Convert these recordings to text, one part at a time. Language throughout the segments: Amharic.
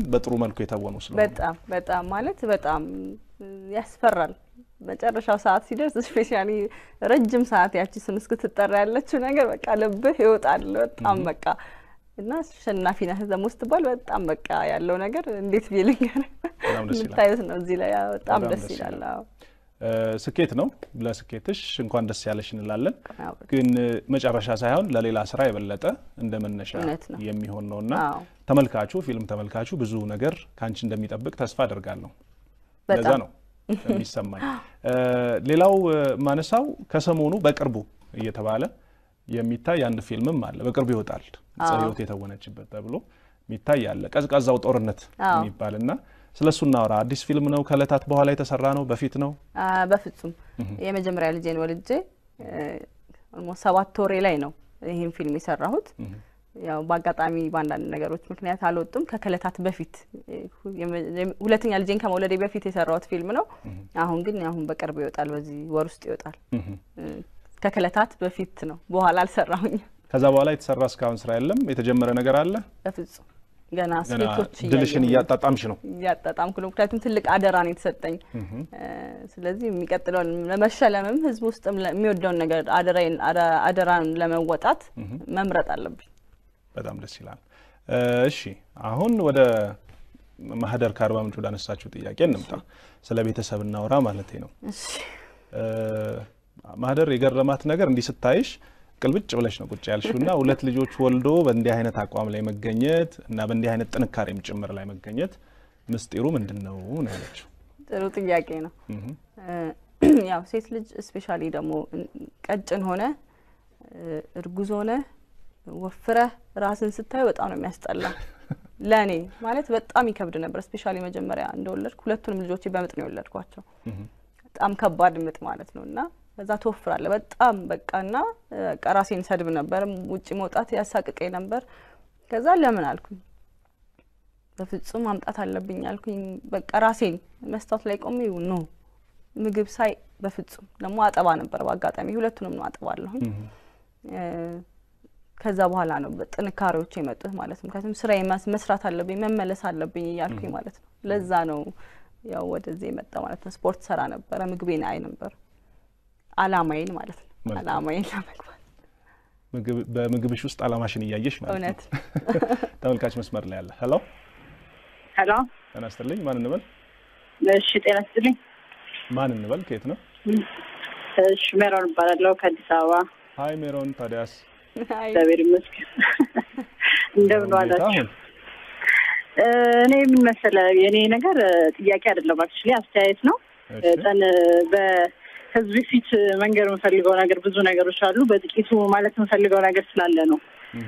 በጥሩ መልኩ የተወኑ ስለሆነ በጣም በጣም ማለት በጣም ያስፈራል። መጨረሻው ሰዓት ሲደርስ ስፔሻሊ ረጅም ሰዓት ያቺ ስም እስክትጠራ ያለችው ነገር በቃ ልብህ ይወጣል። በጣም በቃ እና አሸናፊ ነህ ደግሞ ስትባል በጣም በቃ ያለው ነገር እንዴት ብዬ ልንገርህ? በጣም ደስ ይላል። የምታዩት ነው እዚህ ላይ አዎ፣ በጣም በጣም ደስ ደስ ይላል። ይላል። አዎ። እ፣ ስኬት ነው። ለስኬትሽ እንኳን ደስ ያለሽ እንላለን። አዎ፣ ግን እ፣ መጨረሻ ሳይሆን ለሌላ ስራ የበለጠ እንደ መነሻ እውነት ነው። የሚሆን ነውና አዎ። ተመልካቹ ፊልም ተመልካቹ ብዙ ነገር ከአንቺ እንደሚጠብቅ ተስፋ አደርጋለሁ። ለዛ በጣም ነው የሚሰማኝ። እ፣ ሌላው እ፣ ማነሳው ከሰሞኑ በቅርቡ እየተባለ የሚታይ አንድ ፊልምም አለ። በቅርቡ ይወጣል አዎ። ጽዮት የተወነችበት ተብሎ የሚታይ አለ። ቀዝቃዛው ጦርነት አዎ። የሚባል እና ስለ እሱ እናወራ። አዲስ ፊልም ነው። ከእለታት በኋላ የተሰራ ነው። በፊት ነው። አ፣ በፍጹም የመጀመሪያ ልጄን ወልጄ ኦልሞስት ሰባት ወሬ ላይ ነው ይህን ፊልም የሰራሁት። ያው በአጋጣሚ በአንዳንድ ነገሮች ምክንያት አልወጡም። ከከለታት በፊት እ፣ የመ- ሁለተኛ ልጄን ከመውለዴ በፊት የሰራሁት ፊልም ነው። አሁን ግን አሁን በቅርብ ይወጣል፣ በዚህ ወር ውስጥ ይወጣል። እ፣ ከከለታት በፊት ነው፣ በኋላ አልሰራሁኝም ከዛ በኋላ የተሰራ እስካሁን ስራ የለም። የተጀመረ ነገር አለ። በፍጹም ገና ገና ስኬቶች ድልሽን እያየሁ ነው። እያጣጣምሽ ነው። እያጣጣምኩ ነው። ምክንያቱም ትልቅ አደራ ነው የተሰጠኝ። እ፣ ስለዚህ የሚቀጥለውን ለመሸለምም ህዝብ ውስጥም ለ- የሚወደውን ነገር አደራዬን አደ- አደራን ለመወጣት መምረጥ አለብኝ። በጣም ደስ ይላል። እ፣ እሺ አሁን ወደ ማህደር ከአርባ ምንጭ ወደ አነሳችሁ ጥያቄ እንምጣ። ስለ ቤተሰብ እናውራ ማለት ነው። እሺ እ፣ ማህደር የገረማት ነገር እንዲህ ስታይሽ ቅልብጭ ብለሽ ነው ቁጭ ያልሽው እና ሁለት ልጆች ወልዶ በእንዲህ አይነት አቋም ላይ መገኘት እና በእንዲህ አይነት ጥንካሬም ጭምር ላይ መገኘት ምስጢሩ ምንድን ነው ነው ያለችው። ጥሩ ጥያቄ ነው። እህ፣ እ፣ ያው ሴት ልጅ ስፔሻሊ ደግሞ ቀጭን ሆነ እ፣ እርጉዝ ሆነ ወፍረህ ራስን ስታዩ በጣም ነው የሚያስጠላ። ለእኔ ማለት በጣም ይከብድ ነበር። ስፔሻሊ መጀመሪያ እንደወለድኩ ሁለቱንም ልጆቼ በምጥ ነው የወለድኳቸው። እህ፣ በጣም ከባድ ምጥ ማለት ነው እና ከዛ ትወፍራለህ በጣም በቃ እና በቃ ራሴን ሰድብ ነበር። ውጭ መውጣት ያሳቅቀኝ ነበር። ከዛ ለምን አልኩኝ በፍጹም ማምጣት አለብኝ አልኩኝ። በቃ ራሴን መስታወት ላይ ቆሜ ኖ ምግብ ሳይ በፍጹም ደግሞ አጠባ ነበር በአጋጣሚ ሁለቱንም ነው አጠባለሁኝ። እህ። እ፣ ከዛ በኋላ ነው ጥንካሬዎች የመጡት ማለት ነው። ምክንያቱም ስራዬ ማስ- መስራት አለብኝ መመለስ አለብኝ እያልኩኝ ማለት ነው። ለዛ ነው ያው ወደዚህ የመጣ ማለት ነው። ስፖርት ሰራ ነበረ፣ ምግቤን አይ ነበር አላማዬን ማለት ነው። መልካም። አላማዬን ለመግባት ምግብ- በምግብሽ ውስጥ አላማሽን እያየሽ ማለት ነው። እውነት ተመልካች መስመር ላይ ያለ ሄሎ፣ ሄሎ ጤና ይስጥልኝ። ማን እንበል? እሺ፣ ጤና ይስጥልኝ። ማን እንበል? ከየት ነው? እሺ፣ ሜሮን እባላለሁ ከአዲስ አበባ። ሀይ ሜሮን ታዲያስ አይ፣ እግዚአብሔር ይመስገን። እንደምን ጌታ ዋላችሁ? አሁን እ፣ እኔ ምን መሰለህ የእኔ ነገር እ፣ ጥያቄ አይደለም፣ አክቹዋሊ አስተያየት ነው። እሺ፣ ጠን በህዝብ ፊት መንገር የምፈልገው ነገር ብዙ ነገሮች አሉ። በጥቂቱ ማለት የምፈልገው ነገር ስላለ ነው። እህ፣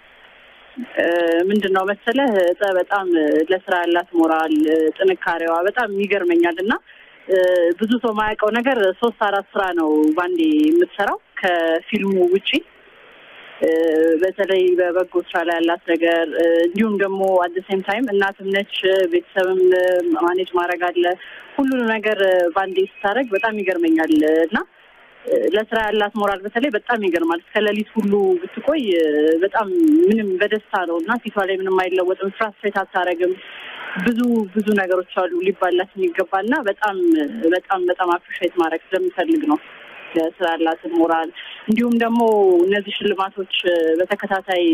እ፣ ምንድን ነው መሰለህ እጠ በጣም እ፣ ለስራ ያላት ሞራል እ፣ ጥንካሬዋ በጣም ይገርመኛል እና እ፣ ብዙ ሰው የማያውቀው ነገር ሶስት አራት ስራ ነው ባንዴ የምትሰራው ከፊልሙ ውጪ እ፣ በተለይ በበጎ ስራ ላይ ያላት ነገር እ፣ እንዲሁም ደግሞ አት ሴም ታይም እናትም ነች እ፣ ቤተሰብም እ፣ ማኔጅ ማድረግ አለ ሁሉንም ነገር እ፣ ባንዴ ስታደርግ በጣም ይገርመኛል እ፣ እና እ፣ ለስራ ያላት ሞራል በተለይ በጣም ይገርማል። እስከ ሌሊት ሁሉ ብትቆይ እ፣ በጣም ምንም በደስታ ነው እና ፊቷ ላይ ምንም አይለወጥም። ፍራስትሬት አታረግም። ብዙ ብዙ ነገሮች አሉ ሊባላት የሚገባ እና በጣም በጣም በጣም አፕሪሼት ማድረግ ስለምፈልግ ነው ለስራ ያላትን ሞራል እንዲሁም ደግሞ እነዚህ ሽልማቶች እ፣ በተከታታይ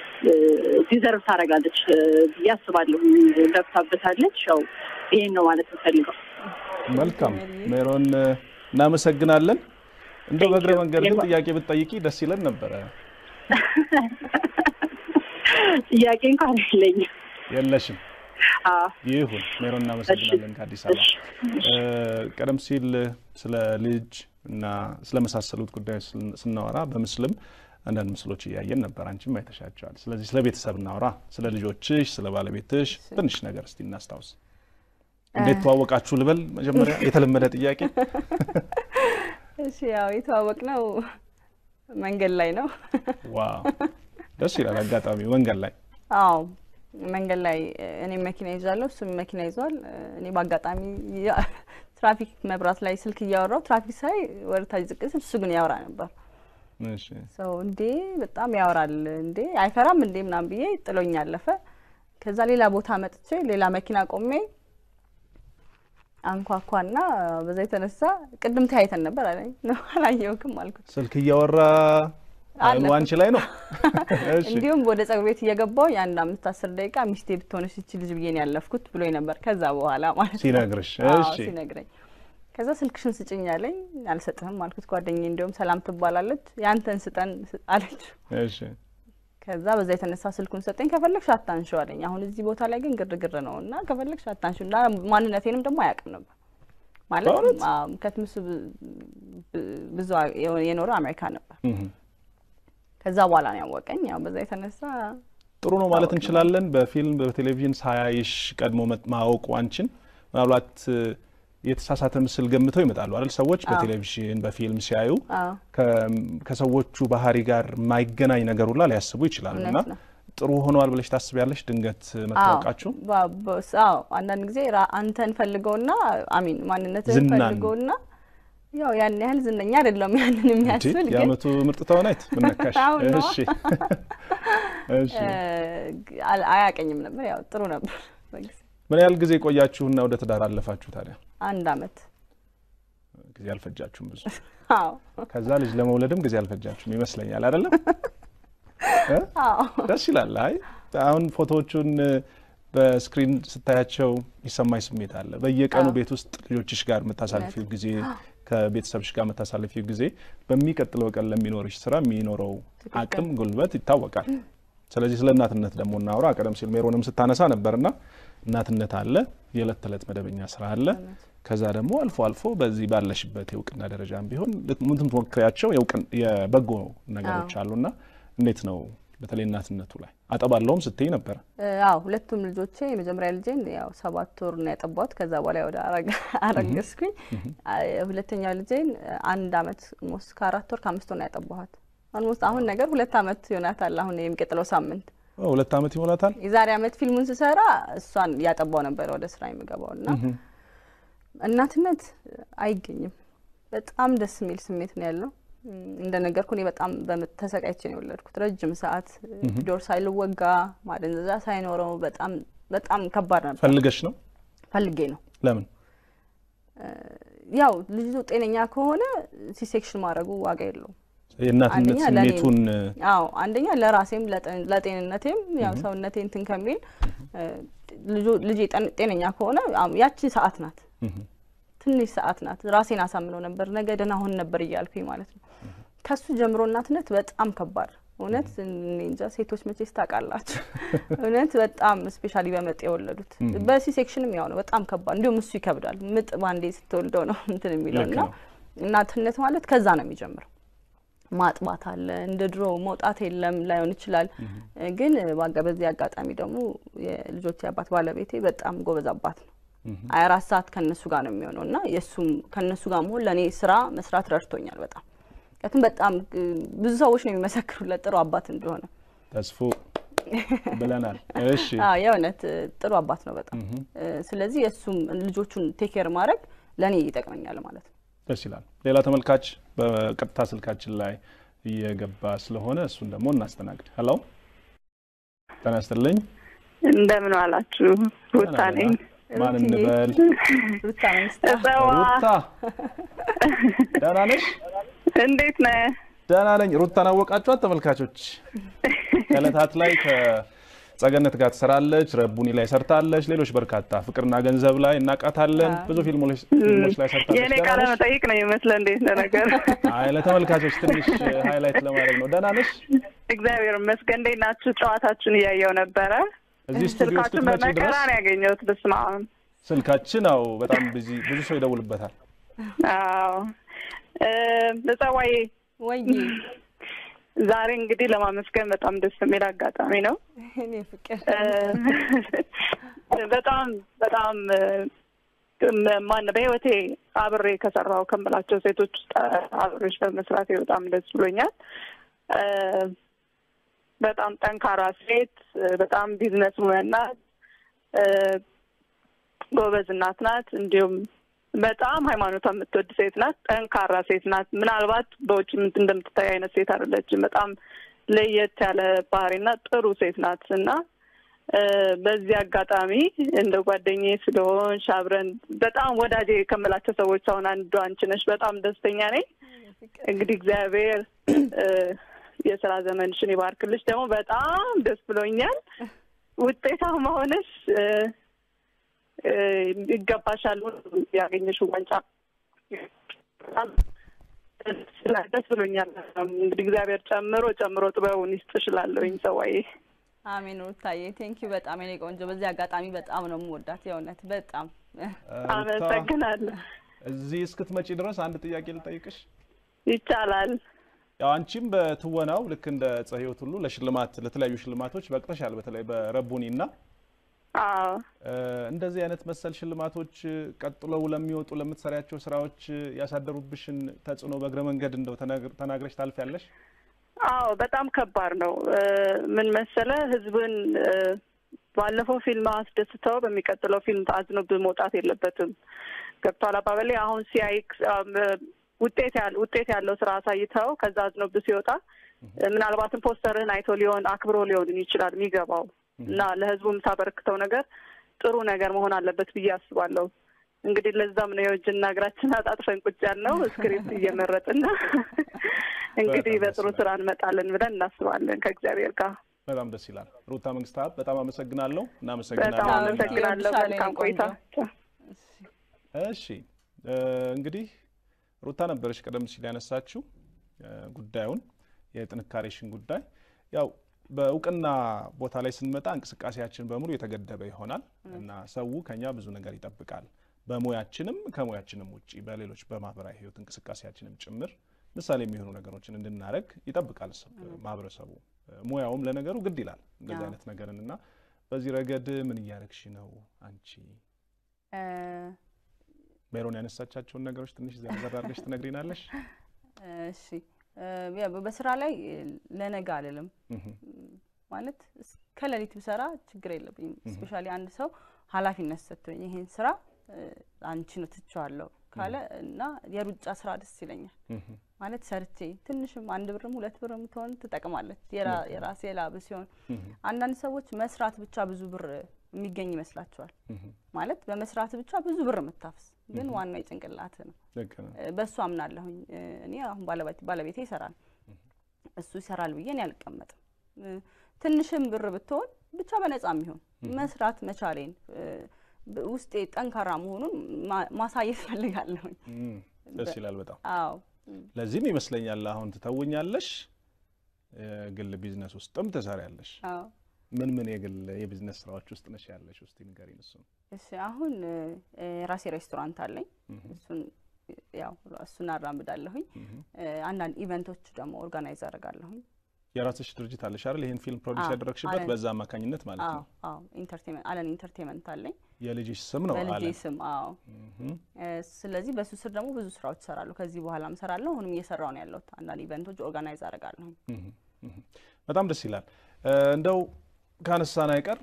ዲዘርቭ ታደርጋለች እ፣ ብዬ አስባለሁ። ገብታበታለች። ያው ይሄን ነው ማለት የምፈልገው። መልካም ሜሮን እ፣ እናመሰግናለን። እንደው በእግረ መንገድ ግን ጥያቄ ብትጠይቂ ደስ ይለን ነበረ። ጥያቄ እንኳን የለኝም። የለሽም። አዎ፣ ይሁን ሜሮን እናመሰግናለን ከአዲስ አበባ። እሺ፣ እ፣ ቀደም ሲል ስለ ልጅ እና ስለመሳሰሉት ጉዳዮች ስን- ስናወራ በምስልም አንዳንድ ምስሎች እያየን ነበር። አንቺም አይተሻቸዋል። ስለዚህ ስለ ቤተሰብ እናወራ፣ ስለ ልጆችሽ፣ ስለ ባለቤትሽ ትንሽ ነገር እስቲ እናስታውስ። እንዴት ተዋወቃችሁ ልበል መጀመሪያ፣ የተለመደ ጥያቄ። እሺ ያው የተዋወቅ ነው መንገድ ላይ ነው። ዋው ደስ ይላል። አጋጣሚ መንገድ ላይ አዎ መንገድ ላይ እኔ መኪና ይዛለሁ፣ እሱም መኪና ይዟል። እኔ በአጋጣሚ ያ- ትራፊክ መብራት ላይ ስልክ እያወራው ትራፊክ ሳይ ወደ ታች ዝቅ ስል እሱ ግን ያወራ ነበር። እሺ፣ ሰው እንዴ በጣም ያወራል እንዴ አይፈራም እንዴ ምናምን ብዬ ጥሎኝ አለፈ። ከዛ ሌላ ቦታ መጥቼ ሌላ መኪና ቆሜ አንኳኳና በዛ የተነሳ ቅድም ተያይተን ነበር አለኝ። ነው አላየሁክም አልኩት። ስልክ እያወራ አይኑ አለፈ። አንቺ ላይ ነው። እሺ እንዲሁም ወደ ጸጉር ቤት እየገባው የአንድ አምስት አስር ደቂቃ ሚስቴ ብትሆንሽ ይቺ ልጅ ብዬ ነው ያለፍኩት ብሎኝ ነበር። ከዛ በኋላ ማለት ነው ሲነግርሽ፣ አዎ፣ እሺ ሲነግረኝ ከዛ ስልክሽን ስጭኝ አለኝ። አልሰጥህም አልኩት። ጓደኛዬ እንዲሁም ሰላም ትባላለች ያንተን ስጠን ስ- አለች። እሺ ከዛ በዛ የተነሳ ስልኩን ሰጠኝ። ከፈለግሽ አታንሺው አለኝ። አሁን እዚህ ቦታ ላይ ግን ግርግር ነው እና ከፈለግሽ አታንሺው እና ማንነቴንም ደግሞ አያውቅም ነበር ማለት በእውነት? አዎ፣ ከትምሱ ብ- ብ- ብዙ የኖረው አሜሪካ ነበር። እህ። ከዛ በኋላ ነው ያወቀኝ። ያው በዛ የተነሳ ጥሩ ነው ማለት እንችላለን። በፊልም በቴሌቪዥን ሳያይሽ ቀድሞ መጥ- ማወቁ አንቺን ምናልባት እ፣ የተሳሳተ ምስል ገምተው ይመጣሉ አይደል? ሰዎች በቴሌቪዥን በፊልም ሲያዩ አዎ ከ- ከሰዎቹ ባህሪ ጋር የማይገናኝ ነገር ሁላ ሊያስቡ ይችላሉ። እና እውነት ነው። ጥሩ ሆነዋል ብለሽ ታስቢያለሽ? ድንገት መታወቃችሁ ባ- በ- አዎ አንዳንድ ጊዜ ራ- አንተን ፈልገውና አሚን ማንነትህን ዝናን። ፈልገውና ያው ያን ያህል ዝነኛ አይደለም ያንን እንዴ የሚያስብል ግን የአመቱ ምርጥ ተዋናይት ምን ነካሽ? አሁን ነዋ። እሺ እሺ። እ፣ አል- አያቀኝም ነበር። ያው ጥሩ ነበር በጊዜ ምን ያህል ጊዜ ቆያችሁና ወደ ትዳር አለፋችሁ ታዲያ? አንድ አመት ጊዜ አልፈጃችሁም ብዙ። አዎ ከዛ ልጅ ለመውለድም ጊዜ አልፈጃችሁም ይመስለኛል አይደለም? እ? አዎ ደስ ይላል። አይ አሁን ፎቶዎቹን እ፣ በስክሪን ስታያቸው የሚሰማኝ ስሜት አለ። በየቀኑ አዎ። ቤት ውስጥ ልጆችሽ ጋር የምታሳልፊው ጊዜ ከቤተሰብሽ ጋር የምታሳልፊው ጊዜ በሚቀጥለው ቀን ለሚኖርሽ ስራ የሚኖረው ትክክል። አቅም ጉልበት ይታወቃል። ስለዚህ ስለ እናትነት ደግሞ እናውራ። ቀደም ሲል ሜሮንም ስታነሳ ነበርና እናትነት አለ፣ የዕለት ተዕለት መደበኛ ስራ አለ። ከዛ ደግሞ አልፎ አልፎ በዚህ ባለሽበት የእውቅና ደረጃም ቢሆን የምትሞክሪያቸው የእውቅን- የበጎ ነገሮች አሉና እንዴት ነው በተለይ እናትነቱ ላይ አጠባለውም ስትይ ነበረ። እ፣ አዎ ሁለቱም ልጆቼ የመጀመሪያ ልጄን ያው ሰባት ወር ነው ያጠባሁት። ከዛ በኋላ ወደ አረገ- አረገዝኩኝ። አ- ሁለተኛው ልጄን አንድ አመት ሞስ ከአራት ወር ከአምስት ወር ነው ያጠባኋት። ኦልሞስት አሁን ነገር ሁለት አመት ይሆናታል። አሁን የሚቀጥለው ሳምንት ኦ፣ ሁለት ዓመት ይሞላታል። የዛሬ አመት ፊልሙን ስሰራ እሷን እያጠባው ነበረ ወደ ስራ የሚገባው እና እናትነት አይገኝም። በጣም ደስ የሚል ስሜት ነው ያለው። እም፣ እንደነገርኩ እኔ በጣም በምጥ ተሰቃይቼ ነው የወለድኩት። ረጅም ሰዓት ዶር ሳይልወጋ ማደንዘዣ ሳይኖረው በጣም በጣም ከባድ ነበር። ፈልገሽ ነው? ፈልጌ ነው ለምን? ያው ልጁ ጤነኛ ከሆነ ሲሴክሽን ማድረጉ ዋጋ የለውም። የእናትነት አንደኛ ለእኔ- ስሜቱን አዎ አንደኛ ለራሴም ለጤን- ለጤንነቴም ያው ሰውነቴ እንትን ከሚል እ፣ ልጁ- ልጄ ጤን- ጤነኛ ከሆነ አዎ፣ ያቺ ሰዓት ናት ትንሽ ሰዓት ናት። ራሴን አሳምነው ነበር ነገ ደህና ሆን ነበር እያልኩኝ ማለት ነው። ከሱ ጀምሮ እናትነት በጣም ከባድ እውነት። እኔ እንጃ ሴቶች መቼስ ታውቃላችሁ፣ እውነት በጣም ስፔሻሊ በምጥ የወለዱት በሲ ሴክሽንም ያው ነው በጣም ከባድ። እንዲሁም እሱ ይከብዳል። ምጥ ባንዴ ስትወልደው ነው እንትን የሚለው ልክ እና ነው። እናትነት ማለት ከዛ ነው የሚጀምረው። ማጥባት አለ እንደ ድሮ መውጣት የለም ላይሆን ይችላል። ግን ባጋ በዚህ አጋጣሚ ደግሞ የልጆች አባት ባለቤቴ በጣም ጎበዝ አባት ነው። ሀያ አራት ሰዓት ከእነሱ ጋር ነው የሚሆነው እና የእሱም ከእነሱ ጋር መሆን ለእኔ ስራ መስራት ረድቶኛል በጣም ምክንያቱም በጣም እ፣ ብዙ ሰዎች ነው የሚመሰክሩለት ጥሩ አባት እንደሆነ። ተስፎ ብለናል። እሺ አዎ የእውነት እ፣ ጥሩ አባት ነው በጣም እ፣ ስለዚህ የእሱም ልጆቹን ቴኬር ማድረግ ለእኔ ይጠቅመኛል ማለት ነው። ደስ ይላል። ሌላ ተመልካች በቀጥታ ስልካችን ላይ እየገባ ስለሆነ እሱን ደግሞ እናስተናግድ። ሄሎ ጤና ይስጥልኝ። እንደምን ዋላችሁ? ሩታ ነኝ። ማን ሩትዬ። እንበል? ሩታ መንግስት እጸዋ ሩታ ደህና ነሽ? እንዴት ነህ? ደህና ነኝ። ሩታን አወቃችኋት ተመልካቾች? ከእለታት ላይ ከጸገነት ጋር ትሰራለች፣ ረቡኒ ላይ ሰርታለች፣ ሌሎች በርካታ ፍቅርና ገንዘብ ላይ እናቃታለን። ብዙ ፊልሞች ፊልሞች ላይ ሰርታለች። የእኔ ደህና ቃለ ነሽ? መጠይቅ ነው የሚመስለው። እንዴት ነህ ነገር? አይ ለተመልካቾች ትንሽ ሃይላይት ለማድረግ ነው። ደህና ነሽ? እግዚአብሔር ይመስገን። እንዴት ናችሁ? ጨዋታችሁን እያየው ነበረ። እዚህ ስቱዲዮ ስልካችሁን እስክትመጪ በመከራ ድረስ ነው ያገኘሁት። በስመ አብ። ስልካችን አው በጣም ብዙ ብዙ ሰው ይደውልበታል። አዎ እ፣ እጸዋዬ ወይ ዛሬ እንግዲህ ለማመስገን በጣም ደስ የሚል አጋጣሚ ነው። እኔ ፍቅር እ፣ በጣም በጣም እ፣ ማን በህይወቴ አብሬ ከሰራው ከምላቸው ሴቶች ውስጥ አብሬሽ በመስራቴ በጣም ደስ ብሎኛል። እ፣ በጣም ጠንካራ ሴት፣ እ፣ በጣም ቢዝነስ ውመን ናት፣ እ፣ ጎበዝ እናት ናት። እንዲሁም በጣም ሃይማኖቷ የምትወድ ሴት ናት። ጠንካራ ሴት ናት። ምናልባት በውጭ ምን እንደምትታይ አይነት ሴት አይደለችም። በጣም ለየት ያለ ባህሪና ጥሩ ሴት ናት እና በዚህ አጋጣሚ እንደ ጓደኛዬ ስለሆንሽ አብረን በጣም ወዳጄ ከምላቸው ሰዎች አሁን አንዱ አንቺ ነሽ። በጣም ደስተኛ ነኝ። እንግዲህ እግዚአብሔር የስራ ዘመንሽን ይባርክልሽ። ደግሞ በጣም ደስ ብሎኛል። ውጤታማ ሆነሽ ይገባሻል ያገኘሽው ዋንጫ ደስ ብሎኛል። እንግዲህ እግዚአብሔር ጨምሮ ጨምሮ ጥበቡን ይስጥሽ እላለሁኝ ሰዋዬ። አሜን ሩታዬ፣ ቴንኪዩ በጣም የኔ ቆንጆ። በዚህ አጋጣሚ በጣም ነው የምወዳት የእውነት በጣም አመሰግናለሁ። እዚህ እስክትመጪ ድረስ አንድ ጥያቄ ልጠይቅሽ ይቻላል? ያው አንቺም በትወናው ልክ እንደ ዕፀ ሕይወት ሁሉ ለሽልማት ለተለያዩ ሽልማቶች በቅተሻል። በተለይ በረቡኒ እና አዎ እንደዚህ አይነት መሰል ሽልማቶች ቀጥለው ለሚወጡ ለምትሰሪያቸው ስራዎች ያሳደሩብሽን ተጽዕኖ በእግረ መንገድ እንደው ተናግረሽ ታልፊያለሽ? አዎ በጣም ከባድ ነው። ምን መሰለ ህዝብን ባለፈው ፊልም አስደስተው በሚቀጥለው ፊልም አዝኖብህ መውጣት የለበትም። ገብቷል አባበሌ። አሁን ሲያይክ ውጤት ያለ ውጤት ያለው ስራ አሳይተው ከዛ አዝኖብህ ሲወጣ ምናልባትም ፖስተርህን አይቶ ሊሆን አክብሮ ሊሆን ይችላል የሚገባው እና ለህዝቡ የምታበረክተው ነገር ጥሩ ነገር መሆን አለበት ብዬ አስባለሁ። እንግዲህ ለዛም ነው የእጅና እግራችን አጣጥፈን ቁጭ ያልነው ስክሪፕት እየመረጥን እንግዲህ በጥሩ ስራ እንመጣለን ብለን እናስባለን ከእግዚአብሔር ጋር። በጣም ደስ ይላል። ሩታ መንግስታት በጣም አመሰግናለሁ። በጣም እናመሰግናለን። አመሰግናለሁ። መልካም ቆይታ። እሺ እንግዲህ ሩታ ነበረች ቀደም ሲል ያነሳችው ጉዳዩን የጥንካሬሽን ጉዳይ ያው በእውቅና ቦታ ላይ ስንመጣ እንቅስቃሴያችን በሙሉ የተገደበ ይሆናል እና ሰው ከኛ ብዙ ነገር ይጠብቃል። በሙያችንም ከሙያችንም ውጭ በሌሎች በማህበራዊ ህይወት እንቅስቃሴያችንም ጭምር ምሳሌ የሚሆኑ ነገሮችን እንድናደርግ ይጠብቃል ማህበረሰቡ። ሙያውም ለነገሩ ግድ ይላል እንደዚህ አይነት ነገርን እና በዚህ ረገድ ምን እያደረግሽ ነው አንቺ? ሜሮን ያነሳቻቸውን ነገሮች ትንሽ ዘርዘር አድርገሽ ትነግሪናለሽ? እሺ በስራ ላይ ለነገ አልልም ማለት ከሌሊት ብሰራ ችግር የለብኝም። እስፔሻሊ አንድ ሰው ኃላፊነት ሰጥቶኝ ይሄን ስራ አንቺ ነው ትቼዋለሁ ካለ እና የሩጫ ስራ ደስ ይለኛል። ማለት ሰርቼ ትንሽም አንድ ብርም ሁለት ብርም ትሆን ትጠቅማለች የራሴ ላብ ሲሆን፣ አንዳንድ ሰዎች መስራት ብቻ ብዙ ብር የሚገኝ ይመስላቸዋል። ማለት በመስራት ብቻ ብዙ ብር የምታፍስ ግን ዋናው የጭንቅላት ነው። በእሱ አምናለሁኝ። እኔ አሁን ባለቤቴ ይሰራል፣ እሱ ይሰራል ብዬ እኔ አልቀመጥም። ትንሽም ብር ብትሆን ብቻ በነጻ የሚሆን መስራት መቻሌን ውስጤ ጠንካራ መሆኑን ማሳየት ፈልጋለሁኝ። ደስ ይላል በጣም አዎ። ለዚህም ይመስለኛል አሁን ትተውኛለሽ፣ ግል ቢዝነስ ውስጥም ትሰሪያለሽ። አዎ። ምን ምን የግል የቢዝነስ ስራዎች ውስጥ ነሽ ያለሽ? ውስጥ ንገሪን እሱን። እሺ አሁን የራሴ ሬስቶራንት አለኝ። እሱን ያው እሱን አራምዳለሁኝ። አንዳንድ ኢቨንቶች ደግሞ ኦርጋናይዝ አደርጋለሁኝ። የራስሽ ድርጅት አለሽ አይደል? ይህን ፊልም ፕሮዲስ ያደረግሽበት በዛ አማካኝነት ማለት ነው። አዎ ኢንተርቴንመንት አለን ኢንተርቴንመንት አለኝ። የልጅሽ ስም ነው በልጄ አለን? ስም አዎ። ስለዚህ በሱ ስር ደግሞ ብዙ ስራዎች እሰራለሁ። ከዚህ በኋላም እሰራለሁ። አሁንም እየሰራው ነው ያለሁት። አንዳንድ ኢቨንቶች ኦርጋናይዝ አደርጋለሁኝ። በጣም ደስ ይላል። እንደው ካነሳን አይቀር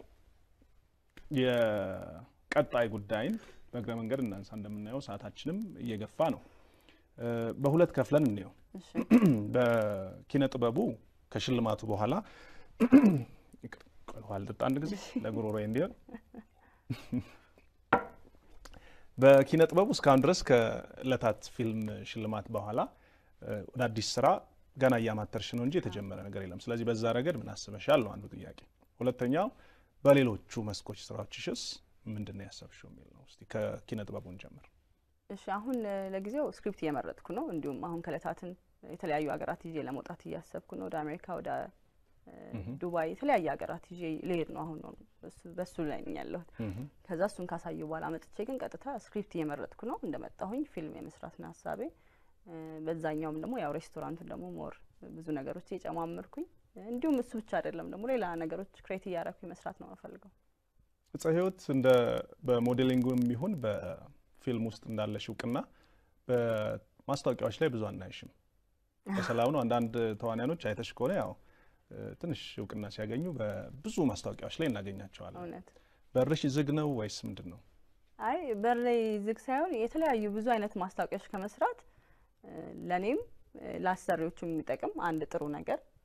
የቀጣይ ጉዳይን በእግረ መንገድ እናንሳ። እንደምናየው ሰዓታችንም እየገፋ ነው። በሁለት ከፍለን እንየው። እሺ በኪነ ጥበቡ ከሽልማቱ በኋላ ውሃ ልጠጣ አንድ ጊዜ ለጉሮሮ እንዲሆን። በኪነ ጥበቡ እስካሁን ድረስ ከእለታት ፊልም ሽልማት በኋላ ወደ አዲስ ስራ ገና እያማተርሽ ነው እንጂ የተጀመረ ነገር የለም። ስለዚህ በዛ ረገድ ምን አስበሻል ነው አንዱ ጥያቄ። ሁለተኛው በሌሎቹ መስኮች ስራዎችሽስ ምንድን ነው ያሰብሽው የሚል ነው። እስቲ ከኪነ ጥበቡን ጀምር። እሺ አሁን ለጊዜው ስክሪፕት እየመረጥኩ ነው። እንዲሁም አሁን ከእለታትን የተለያዩ ሀገራት ይዤ ለመውጣት እያሰብኩ ነው። ወደ አሜሪካ፣ ወደ ዱባይ የተለያየ ሀገራት ይዤ ልሄድ ነው። አሁን ነው በሱ ላይ ነኝ ያለሁት። ከዛ እሱን ካሳዩ በኋላ መጥቼ ግን ቀጥታ ስክሪፕት እየመረጥኩ ነው። እንደመጣሁኝ ፊልም የመስራት ነው ሀሳቤ። በዛኛውም ደግሞ ያው ሬስቶራንቱን ደግሞ ሞር ብዙ ነገሮች እየጨማመርኩኝ እንዲሁም እሱ ብቻ አይደለም ደግሞ ሌላ ነገሮች ክሬት እያረኩኝ መስራት ነው የምፈልገው። እፀ ህይወት እንደ በሞዴሊንጉም ይሁን በፊልም ውስጥ እንዳለሽ እውቅና በማስታወቂያዎች ላይ ብዙ አናይሽም። በሰላም ነው። አንዳንድ ተዋንያኖች አይተሽ ከሆነ ያው ትንሽ እውቅና ሲያገኙ በብዙ ማስታወቂያዎች ላይ እናገኛቸዋለን። እውነት በርሽ ዝግ ነው ወይስ ምንድን ነው? አይ በር ላይ ዝግ ሳይሆን የተለያዩ ብዙ አይነት ማስታወቂያዎች ከመስራት ለእኔም ለአሰሪዎቹ የሚጠቅም አንድ ጥሩ ነገር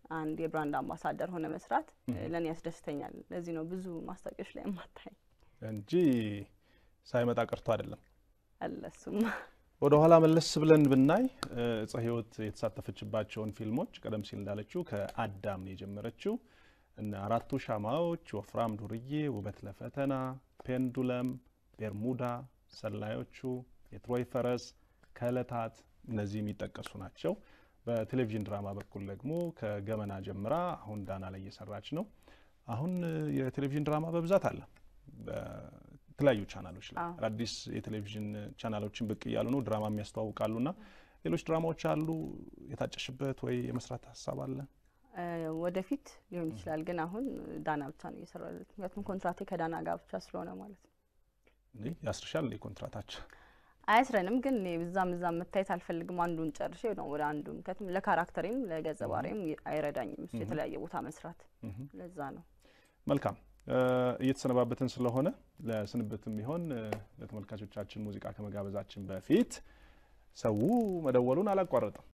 አንድ የብራንድ አምባሳደር ሆነ መስራት ለእኔ ያስደስተኛል። ለዚህ ነው ብዙ ማስታወቂያዎች ላይ የማታይ እንጂ ሳይመጣ ቀርቶ አይደለም። አለ እሱማ ወደ ኋላ መለስ ብለን ብናይ እፀ ሕይወት የተሳተፈችባቸውን ፊልሞች ቀደም ሲል እንዳለችው ከአዳም ነው የጀመረችው። እነ አራቱ ሻማዎች፣ ወፍራም ዱርዬ፣ ውበት ለፈተና፣ ፔንዱለም፣ ቤርሙዳ፣ ሰላዮቹ፣ የትሮይ ፈረስ፣ ከዕለታት እነዚህ የሚጠቀሱ ናቸው። በቴሌቪዥን ድራማ በኩል ደግሞ ከገመና ጀምራ አሁን ዳና ላይ እየሰራች ነው። አሁን የቴሌቪዥን ድራማ በብዛት አለ በተለያዩ ቻናሎች ላይ አዎ። አዳዲስ የቴሌቪዥን ቻናሎችን ብቅ እያሉ ነው፣ ድራማ የሚያስተዋውቃሉ ና ሌሎች ድራማዎች አሉ። የታጨሽበት ወይ የመስራት ሀሳብ አለ? እ፣ ወደፊት ሊሆን ይችላል፣ ግን አሁን ዳና ብቻ ነው እየሰራ ያሉት። ምክንያቱም ኮንትራቴ ከዳና ጋር ብቻ ስለሆነ ማለት ነው። እንዴ ያስርሻል እንዴ ኮንትራታችን? አያስረንም፣ ግን እኔ እዛም እዛም መታየት አልፈልግም። አንዱን ጨርሼ ነው ወደ አንዱ። ምክንያቱም ለካራክተሬም ለገጸ ባህሪም አይረዳኝም እሱ የተለያየ ቦታ መስራት። ለዛ ነው መልካም እ፣ እየተሰነባበትን ስለሆነ ለስንብትም ቢሆን እ፣ ለተመልካቾቻችን ሙዚቃ ከመጋበዛችን በፊት ሰው መደወሉን አላቋረጠም።